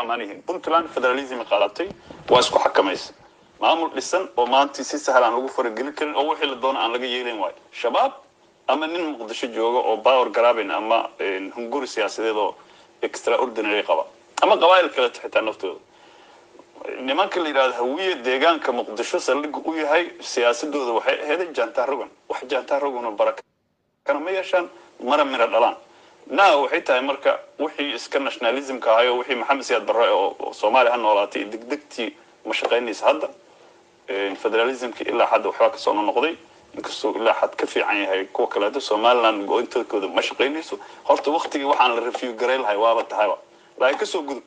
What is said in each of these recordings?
ammaan yihiin puntland federalism qaadatay waa isku xakamaysa maamul dhisan oo maanta si sahal aan lagu faragelin karin oo wixii la doono aan laga yeelin waayo shabaab ama nin muqdisho jooga oo power grabbing ama hunguri siyaasadeed oo extraordinary qaba ama qabaayil kaleeto xitaa naftooda nimanka la yidhahdo hawiye deegaanka muqdisho saldhig u yahay siyaasadooda waxay aheeday jantaa rogan wax jantaa rogan oo barakana ma yeeshaan mara mira dhalaan na waxay tahay marka wixii iska nationalismka ahayo wixii maxamed siyaad barre oo soomaaliya ha noolaatay degdegtii ma shaqaynaysa hadda federalismki ilaa hadda waxbaa kasoo noqday inkastuu ilaa xad ka fiican yahay kuwa kaleeto somaliland go-intooda ma shaqaynayso horta waktigii waxaan la review garay lahay waaba tahayba laakiin kasoo gudub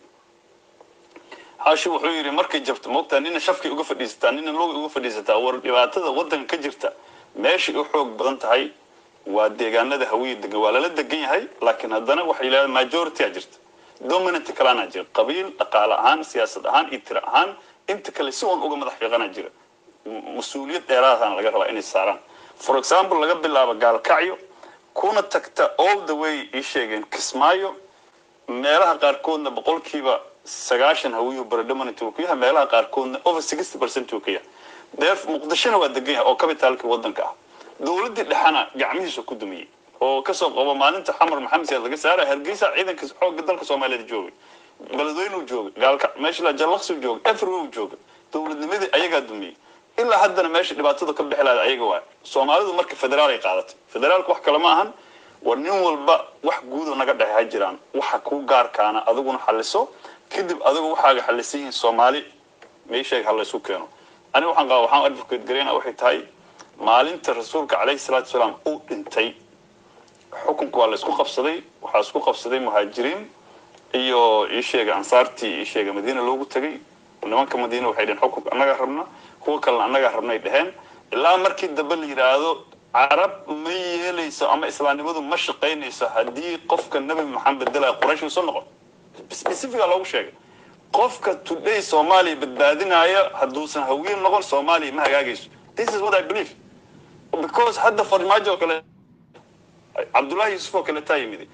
xaashi wuxuu yidhi markay jabto moogtaa nina shafkay uga fadhiisataa nina looga uga fadhiisataa war dhibaatada waddanka ka jirta meeshay u xoog badan tahay waa deegaanada hawiye degan waa lala degan yahay laakiin haddana waxay yidhahdaan majority a jirta dominant kalana jira qabiil dhaqaale ahaan siyaasad ahaan iyo tiro ahaan inta kale si uun uga madax fiiqana jira mas-uuliyad dheeraadana laga rabaa inay saaraan for example laga bilaabo gaalkacyo kuna tagta all the way ii sheegeen kismaayo meelaha qaarkoodna boqolkiiba sagaashan hawiyu predominant uu ku yahay meelaha qaarkoodna over sixty percent uu ka yahay deef muqdishona waa degan yahay oo kabitaalkii waddanka ah dowladdii dhexana gacmihiisa ku dumiyey oo kasoo qabo maalinta xamar maxamed siyaad laga saara hargeysa ciidanka xoogga dalka soomaaliyeed joogay beledweyne uu joogay gaalka meesha la jallaqsi uu joogay everywhere uu joogay dowladnimadii ayagaa dumiyey ilaa haddana meesha dhibaatada ka bixi lahayd ayaga waay soomaalidu marka federaal ay qaadatay federaalka wax kale ma ahan war nin walba wax guudo naga dhexe ha jiraan waxa kuu gaarkaana adiguna xaliso kadib adigu waxaaga xalisan yihiin soomaali meesheega ha laysu keeno aniga waxaan qaba waxaan advocate gareyna waxay tahay maalinta rasuulka calayhi salaatu wasalaam uu dhintay xukunka waa la isku qabsaday waxaa isku qabsaday muhaajiriin iyo ii sheega ansaartii ii sheega madiina loogu tagay nimanka madiina waxay dheheen xukunka annagaa rabna kuwa kalena annagaa rabnay dheheen ilaa markii dambe la yidhaahdo carab ma yeelayso ama islaamnimadu ma shaqaynayso haddii qofka nebi maxamed bedelaya quraysh uu soo noqon specifica loogu sheegay qofka today soomaaliya badbaadinaya hadduusan hawiye noqon soomaaliya ma hagaagayso this is what i believe because hadda farmaajo oo kale cabdullahi yuusuf oo kale taa yimid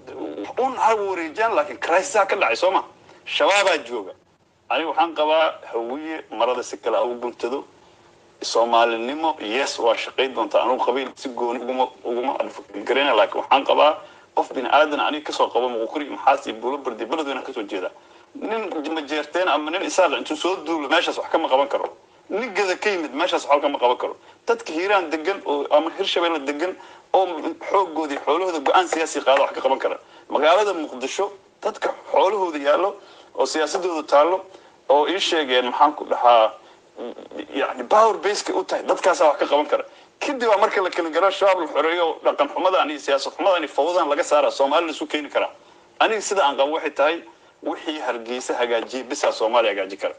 un ha wareejiyaan laakiin crisis ka dhacay soo ma shabaabaa jooga aniga waxaan qabaa hawiye marada si kale ugu guntado soomaalinimo yes waa shaqayn doontaa anugu qabiil si gooni uguma uguma garayna laakiin waxaan qabaa qof bini aadan aniga kasoo qabo muqukuri maxaas iyo buulo bardi beledweyne kasoo jeeda nin majeerteen ama nin isaaq intuu soo duulo meeshaas wax kama qaban karo nin gada ka yimid meeshaas wax kama qaban karo dadka hiiraan degan oo ama hirshabeelle degan oo xoogoodii xoolahooda go-aan siyaasi qaada wax ka qaban kara magaalada muqdisho dadka xoolahooda yaallo oo siyaasadooda taallo oo ii sheegeen maxaan ku dhahaa yani power baseka u tahay dadkaasaa wax ka qaban kara kadib baa marka la kala garo shabaab la xoreeyo dhaqan xumadan iyo siyaasad xumadan iyo fawdan laga saara soomaali laisu keeni karaa aniga sida aan qabo waxay tahay wixii hargeysa hagaajiyay bisaa soomaaliya hagaaji kara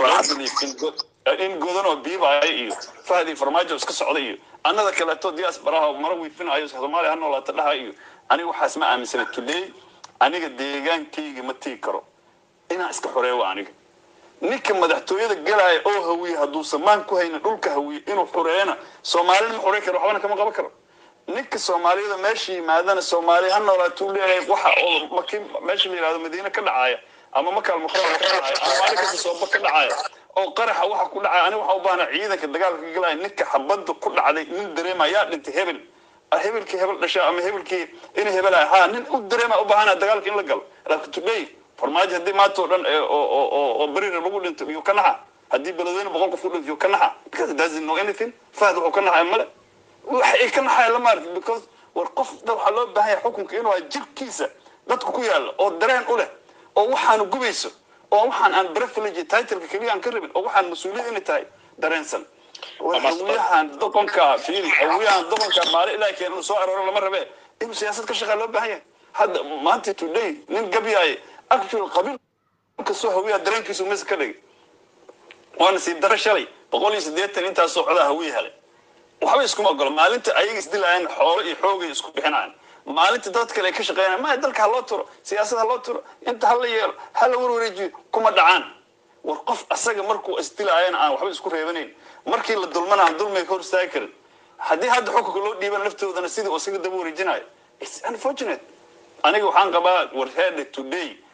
in godan oo biibaya iyo fahdi farmaajo iska socda iyo annada kaleeto diasparaha mara wiifinayo soomaaliya ha noolaata dhaha iyo aniga waxaas ma aaminsana today aniga deegaankayga ma tegi karo inaan iska xoreeyo aniga ninka madaxtooyada galaya oo hawiye hadduusan maan ku haynin dhulka hawiye inuu xoreeyana soomaalina ma xoreyn karo waxbana kama qaban karo ninka soomaaliyada meesha yimaadana soomaaliya ha noolaatuu leeyahay waxa oo maki meesha la yihahdo madiine ka dhacaya ama makaal muqrama ka dhacaya ama maalin kasta sooba ka dhacaya oo qaraxa waxa ku dhacaya aniga waxaa u baahna ciidanka dagaalka ka galaya ninka xabadda ku dhacday nin dareema yaa dhintay hebel hebelkii hebel dhashaa ama hebelkii in hebelaya ha nin u dareema u baahana dagaalka in la galo laakiin today farmaajo haddii maanta oo dhan oo berira lagu dhinto yuu ka naxa haddii beledweyne boqol qof ku dhinto yuu ka naxa because it doesn't know anything fahd wuxuu ka naxaya male waxa ay ka naxaya lama arki because war qof waxaa loo baahan yahay xukunka inuu jirkiisa dadku ku yaalla oo dareen u leh oo waxaanu gubayso oo waxaan aan privilege titleka keliya aan ka rabin oo waxaan mas-uuliyad inay tahay dareensan hawiyahan doqonka fiiri hawiyahan doqonka maali ilaa keen inuu soo arooro lama rabe inuu siyaasad ka shaqeeya loo baahan yahay hadda maanta today nin gabyaaye actual qabiil kastoo hawiyaha dareenkiisu mis ka dhigay waana sii daro shalay boqol iyo siddeetan intaas socdaa hawiya helay waxba iskuma ogolo maalinta ayaga isdilayaan xoolo iyo xoogay isku bixinayaan maalinta dad kale ay ka shaqeynayaan maya dalka ha loo turo siyaasad ha loo turo inta ha la yeelo ha la warwareejiyo kuma dhacaan war qof asaga markuu isdilaayana aan waxba isku reebanayn markii la dulmana aan dulmiga ka hor istaagi karin haddii hadda xukunka loo dhiibana laftoodana sidii isaga daba wareejinayo its unfortunate aniga waxaan qabaa warheada today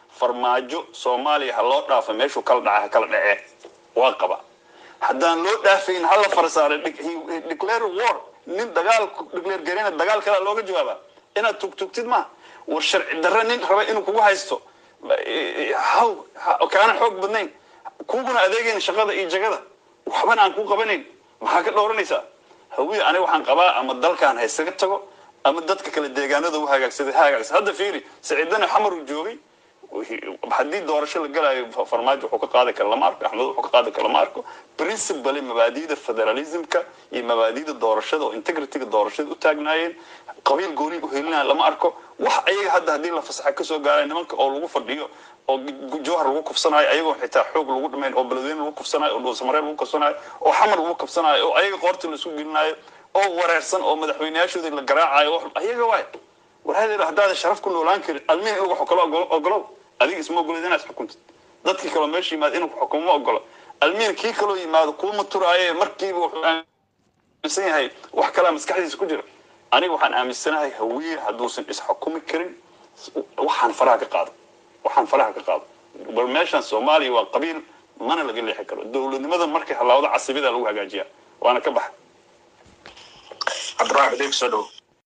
farmaajo soomaaliya ha loo dhaafo meeshuu kala dhacay ha kala dhacee waa qaba haddaan loo dhaafayn hala farsaaray declare war nin dagaal declare garina dagaal kalea looga jawaaba inaad tugtugtid maaha war sharci darre nin raba inuu kugu haysto haw kaana xoog badnayn kuguna adeegayn shaqada iyo jagada waxbana aan ku qabanayn maxaa ka dhowranaysaa hawiye aniga waxaan qabaa ama dalkaan haysaga tago ama dadka kale deegaanada u hagaagsaday ha hagaagsa hadda fiiri saciidana xamar uu joogay haddii doorasho la galayo farmaajo wuxuu ka qaadi kara lama arko axmed wuxuu ka qaadi kara lama arko principally mabaadi'da federalismka iyo mabaadi'da doorashada oo integrityga doorashada u taagnaayeen qabiil gooni u helinaya lama arko wax ayaga hadda haddii la fasaxa kasoo gaaraya nimanka oo lagu fadhiyo oo jawhar lagu kufsanayo ayagoo xitaa xoog lagu dhimayn oo beledweyne lagu kufsanayo oo dhuusamareer lagu kufsanayo oo xamar lagu kufsanayo oo ayaga qoorta laisku gelinayo oo wareersan oo madaxweyneyaashoodii la garaacayo ayaga waay war hadeer haddaada sharaf ku noolaan karin almihi in lagu xukalo ogolow adiga isma ogolid inaad xukuntid dadkii kaloo meesha yimaada inuu xukumo ma ogolo almihin kii kaloo yimaado kuuma turaaye markiiba wuxuu aaminsan yahay wax kalaa maskaxdiisa ku jira aniga waxaan aaminsanahay hawiye hadduusan isxukumi karin waxaan faraha ka qaado waxaan faraha ka qaado bal meeshan soomaaliya waa qabiil mana laga leexi karo dowladnimada markay halaawdo casibida lagu hagaajiyaa waana ka baxa cabdiraxmaan adeeg soo dhow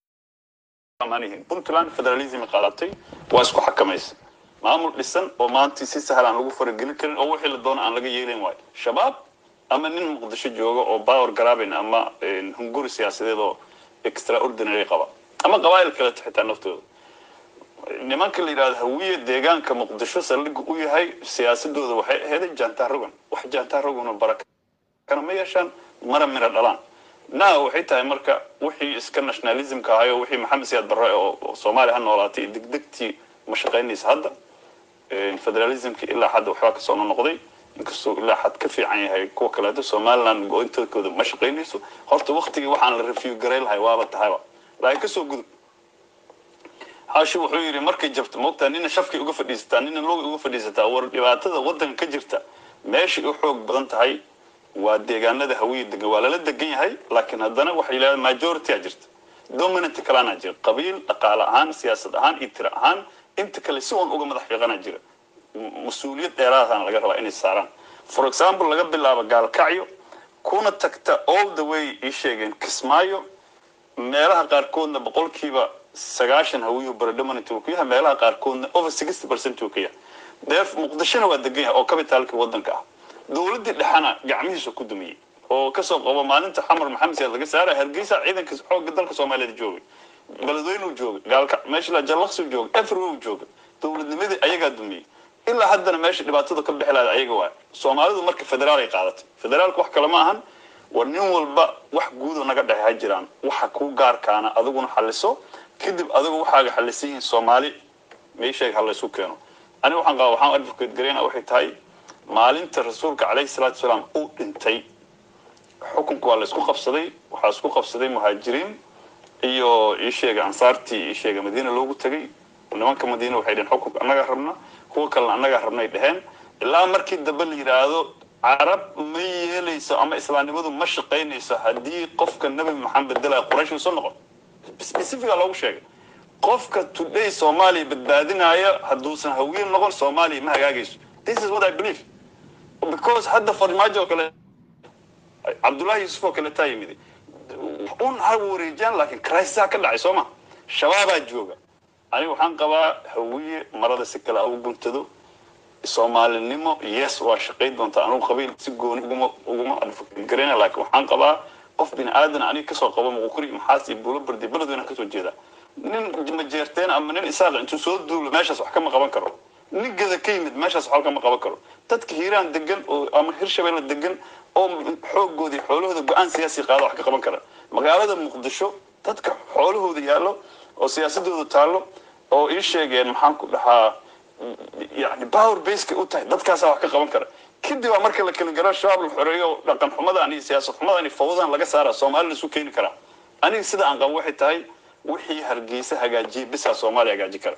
puntland federalism qaadatay waa isku xakamaysa maamul dhisan oo maanta si sahal aan lagu faragelin karin oo wixii la doono aan laga yeelayn waayo shabaab ama nin muqdisho jooga oo power garabin ama hunguri siyaasadeed oo extraordinary qaba ama qabaa'il kaleto xitaa naftooda nimanka la yidhahdo hawiye deegaanka muqdisho saldhig u yahay siyaasadooda waxay aheeday jaantaa rogan wax jaantaa rogana barakana ma yeeshaan mara mira dhalaan na waxay tahay marka wixii iska nationalismka ahayo wixii maxamed siyaad barre oo soomaaliya ha noolaatay degdegtii ma shaqaynaysa hadda federalismki ilaa hadda waxbaa kasoo noqday inkastuu ilaa xad ka fiican yahay kuwa kaleeto somaliland go-intooda ma shaqaynayso horta waktigii waxaan la review garay lahay waaba tahayba laakiin kasoo gudub haashi wuxuu yidhi markay jabto moogtaa nina shafkay uga fadhiisataa nina looga uga fadhiisataa war dhibaatada waddanka ka jirta meeshay u xoog badan tahay waa deegaanada hawiye degan waa lala degan yahay laakiin haddana waxay yidhahdeen majority a jirta dominant kalana jira qabiil dhaqaale ahaan siyaasad ahaan iyo tiro ahaan inta kale si uun uga madax fiiqana jira mas-uuliyad dheeraadana laga rabaa inay saaraan for example laga bilaabo gaalkacyo kuna tagta all the way ii sheegeen kismaayo meelaha qaarkoodna boqolkiiba sagaashan hawiyu predominant uu ku yahay meelaha qaarkoodna over sixty percent uu ka yahay deef muqdishona waa degan yahay oo kabitaalkii waddanka ah dowladdii dhexana gacmihiisa ku dumiyey oo kasoo qabo maalinta xamar maxamed siyaad laga saara hargeysa ciidanka xoogga dalka soomaaliyeed joogay beledweyne uu joogay gaalka meesha jallaqsi uu joogay everywhere uu joogay dowladnimadii ayagaa dumiyey ilaa haddana meesha dhibaatada ka bixi lahayd ayaga waay soomaalidu marka federaal ay qaadatay federaalka wax kale ma ahan war nin walba wax guudo naga dhexe ha jiraan waxa kuu gaarkaana adiguna xaliso kadib adigu waxaaga xalisan yihiin soomaali meesheega ha laysu keeno aniga waxaan qaba waxaan advocate garayna waxay tahay maalinta rasuulka calayhi salaatu wasalaam uu dhintay xukunka waa la isku qabsaday waxaa isku qabsaday muhaajiriin iyo iisheega ansaartii iisheega madiina loogu tegay nimanka madiina waxay dheheen xukunka annagaa rabna kuwa kalena annagaa rabnay dheheen ilaa markii dambe la yidhaahdo carab ma yeelayso ama islaamnimadu ma shaqaynayso haddii qofka nabi maxamed bedelaya quraysh soo noqon specifica loogu sheegay qofka today soomaaliya badbaadinaya hadduusan hawiil noqon soomaaliya ma hagaagayso this is what i believe because hadda farmaajo oo kale cabdullahi yuusuf oo kale taa yimid un ha wareejiyaan laakiin crisis ka dhacay soo ma shabaabaa jooga aniga waxaan qabaa hawiye marada si kale ugu guntado soomaalinimo yes waa shaqayn doontaa anugu qabiil si gooni uguma uguma garayna laakiin waxaan qabaa qof bini aadan aniga kasoo qabo muquri maxaas iyo buulo bardi beledweyna kasoo jeeda nin majeerteen ama nin isaaq intuu soo duulo meeshaas wax kama qaban karo nin gada ka yimid meeshaas wax kama qaban karo dadka hiiraan degan oo ama hirshabeelle degan oo xoogoodii xoolahooda go-aan siyaasi qaada wax ka qaban kara magaalada muqdisho dadka xoolahooda yaallo oo siyaasadooda taallo oo ii sheegeen maxaan ku dhahaa yani power baseka u tahay dadkaasaa wax ka qaban kara kadib baa marka la kala garo shabaab la xoreeyo dhaqan xumadan iyo siyaasad xumadan iyo fawdan laga saara soomaali laisu keeni karaa aniga sida aan qabo waxay tahay wixii hargeysa hagaajiyay bisaa soomaaliya hagaaji kara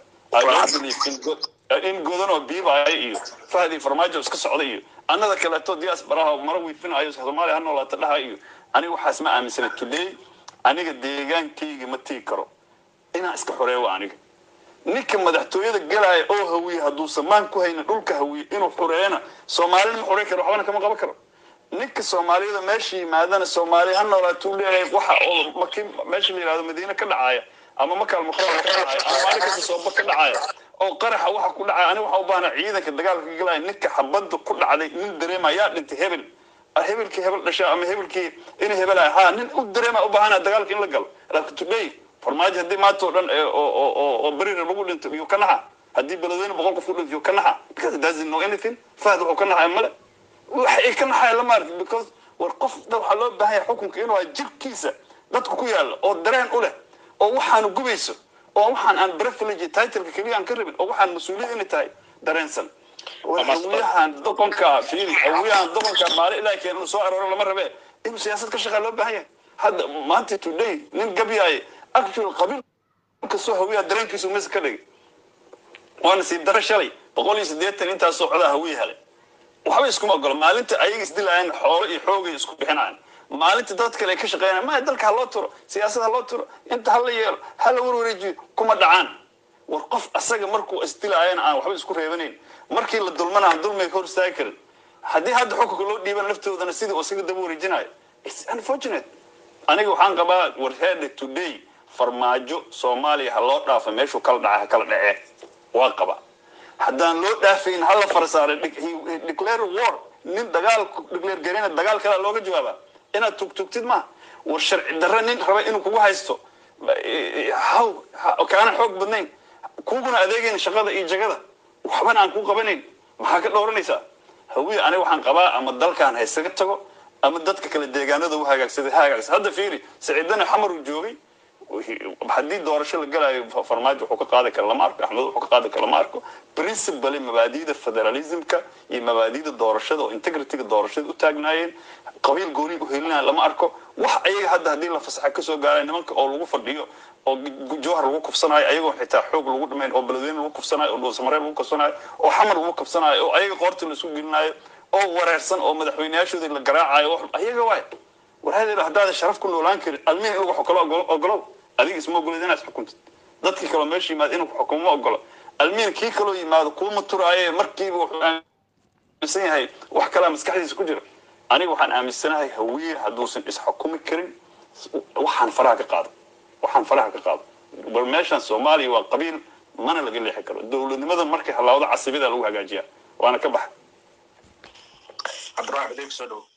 in godan oo biibaya iyo fahdi farmaajo iska socda iyo annada kaleeto diyaas baraha mara wiifinayo soomaaliya ha noolaata dhaha iyo aniga waxaas ma aaminsana today aniga deegaankayga ma tegi karo inaan iska xoreeyo aniga ninka madaxtooyada galaya oo hawiye hadduu samaan ku haynin dhulka hawiye inuu xureeyana soomaalina ma xurey karo waxbana kama qaban karo ninka soomaaliyada meesha yimaadana soomaaliya ha noolaatuu leeyahay waxa oo maki meesha la yihahdo madiine ka dhacaya ama makaal mukarama ka dhacaya ama maalin kasta sooba ka dhacaya oo qaraxa waxa ku dhacaya aniga waxa u baahna ciidanka dagaalka ka galaya ninka xabadda ku dhacday nin dareema yaa dhintay hebel hebelkii hebel dhasha ama hebelkii inay hebelaya ha nin u dareema u baahana dagaalka in la galo laakiin today farmaajo haddii maanta oo dhan oo berire lagu dhinto iyo ka naxa haddii beledweyne boqol qof ku dhinto iyo ka naxa because it doesn't know anything fahd wuxuu ka naxaya male waxa ay ka naxaya lama arkin because war qof da waxaa loo baahan yahay xukunka inuu ay jirkiisa dadku ku yaalla oo dareen u leh oo waxaanu gubayso oo waxaan aan privilege titleka keliya aan ka rabin oo waxaan mas-uuliyad inay tahay dareensan hawiyahan doqonka fiili hawiyahan doqonka maalin ilaahi keen inuu soo arooro lama rabe inuu siyaasad ka shaqeeya loo baahan yahay hadda maanta today nin gabyaaye actual qabiil kastoo hawiyaha dareenkiisu mis ka dhigay waana sii daro shalay boqol iyo siddeetan intaas socdaa hawiya helay waxba iskuma ogolo maalinta ayaga isdilaayaan xoolo iyo xoogay isku bixinayaan maalinta dad kale ay ka shaqeynayaan maya dalka ha loo turo siyaasad ha loo turo inta hala yeelo hala warwareejiyo kuma dhacaan war qof asaga markuu isdilaayana aan waxba isku reebanayn markii la dulmana aan dulmiga ka hor istaagi karin haddii hadda xukunka loo dhiibana laftoodana sidii oo isaga daba wareejinayo its unfortunate aniga waxaan qabaa warheada today farmaajo soomaaliya ha loo dhaafa meeshuu kala dhaca ha kala dhacee waa qaba haddaan loo dhaafayn hala farsaaray declare war nin dagaal declare garina dagaal kalaa looga jawaaba inaad tugtugtid maaha war sharci darre nin raba inuu kugu haysto haw kaana xoog badnayn kuguna adeegayn shaqada iyo jagada waxbana aan ku qabanayn maxaa ka dhowranaysaa hawiye aniga waxaan qabaa ama dalkaan haysaga tago ama dadka kale deegaanada u hagaagsaday ha hagaagsa hadda fiiri saciidana xamar uu joogay haddii doorasho la galayo farmaajo wuxuu ka qaadi kara lama arko axmed wuxuu ka qaadi kara lama arko principally mabaadi'da federalismka iyo mabaadi'da doorashada oo integrityga doorashada u taagnaayeen qabiil gooni u helinaya lama arko wax ayaga hadda haddii la fasaxa kasoo gaaraya nimanka oo lagu fadhiyo oo jowhar lagu kufsanayo ayagoo xitaa xoog lagu dhimayn oo beledweyne lagu kufsanayo oo dhuusamareer lagu kufsanayo oo xamar lagu kufsanayo oo ayaga qoorta la isu gelinayo oo wareersan oo madaxweyneyaashooda la garaacayo ayaga waay war hadeer haddaada sharaf ku noolaan karin almihi in lagu xukalo ogolow adiga isma ogolid inaad xukuntid dadkii kaloo meesha yimaado inuu xukumo ma ogolo almihin kii kaloo yimaado kuuma turaaye markiiba wuxuu aaminsan yahay wax kalaa maskaxdiisa ku jira aniga waxaan aaminsanahay hawiye hadduusan isxukumi karin waxaan faraha ka qaado waxaan faraha ka qaado bal meeshan soomaaliya waa qabiil mana laga leexi karo dowladnimada markay halaawda casibida lagu hagaajiyaa waana ka baxa cabdiraxmaan adeeg soo dhow